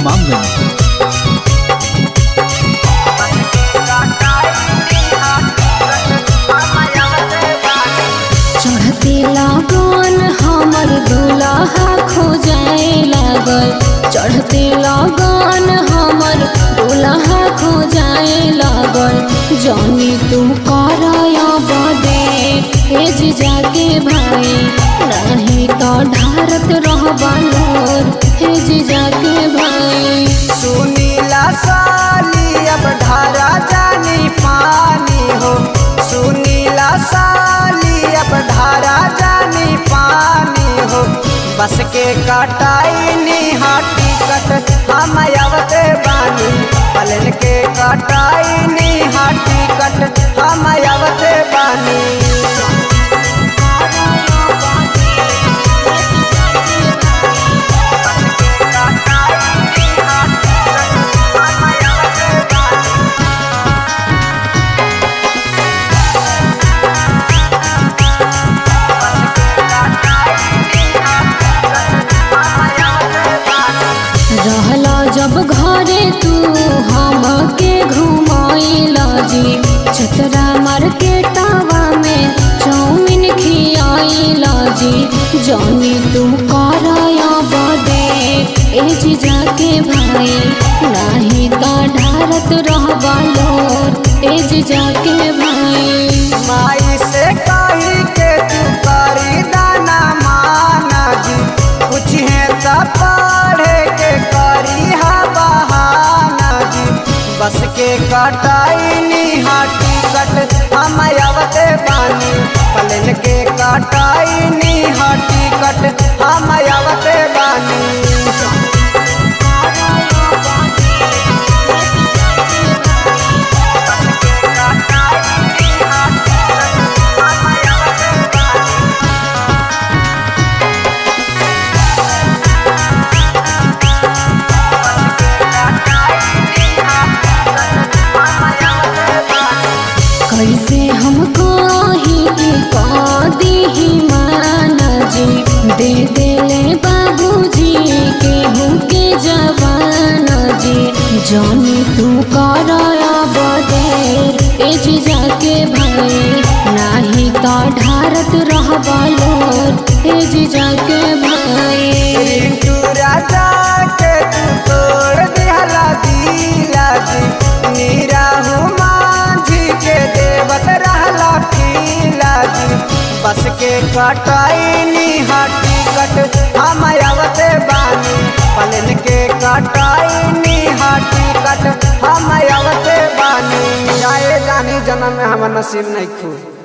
इमामगंज चढ़ते लगन हमर दुल्हा खो जाए लागल चढ़ते लगन हमर दुल्हा खो जाए लागल जानी तू करया बदे हेज जाके भाई नहीं तो ढारत रह बालोर हेज जाके भाई सुनीला साली अब ढारा जानी पानी हो सुनीला साली अब ढारा जानी पानी हो बस के कटाई निहाटी कट हम अवते बानी पलन के कटाई निहाटी कट हम अवते बानी रहला जब घरे तू हमके घुमाइला जी छतरा मार्केटवा में चाउमीन खियाइला जी जानी तू करया बदे एज जाके भाई नहीं तो ढारत रहबा लोर एज जाके भाई माई से कही के तू करी दाना माना जी कुछ है तो पढ़े के करी हा बहाना जी बस के कटाई निहाटी कट हम अवते बानी पलन के कटाई निहाटी कट हम अवते बानी कैसे हम कही कि कदी ही माना जी दे देले बाबूजी केहू के जवाना जी जानी तू करया बदेर एज जाके भाई नाही तो ढारत रहबा लोर एज जाके भाई रिंटू राजा के तू तोड़ दिहला दिला जी नीरा माझी के देवत रहला पीला जी बस के कटाई निहाटी कट हम अवते बानी पलन के कटाई निहाटी कट हम अवते बानी जाए जानी जन्म में हम नसीब नहीं खू